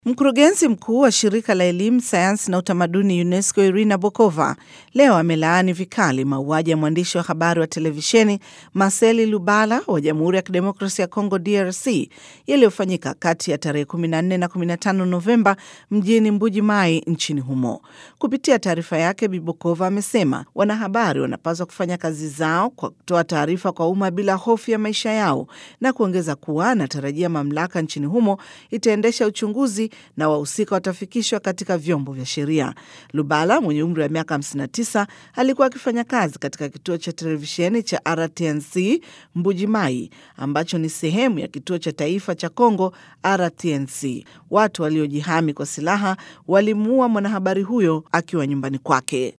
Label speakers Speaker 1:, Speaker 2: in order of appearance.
Speaker 1: Mkurugenzi mkuu wa shirika la elimu, sayansi na utamaduni UNESCO Irina Bokova leo amelaani vikali mauaji ya mwandishi wa habari wa televisheni Marceli Lubala wa Jamhuri ya Kidemokrasia ya Kongo DRC yaliyofanyika kati ya tarehe 14 na 15 Novemba mjini Mbuji Mai nchini humo. Kupitia taarifa yake, Bi Bokova amesema wanahabari wanapaswa kufanya kazi zao kwa kutoa taarifa kwa umma bila hofu ya maisha yao na kuongeza kuwa anatarajia mamlaka nchini humo itaendesha uchunguzi na wahusika watafikishwa katika vyombo vya sheria. Lubala mwenye umri wa miaka 59 alikuwa akifanya kazi katika kituo cha televisheni cha RTNC Mbuji Mai ambacho ni sehemu ya kituo cha taifa cha Kongo RTNC. Watu waliojihami kwa silaha walimuua mwanahabari huyo akiwa nyumbani kwake.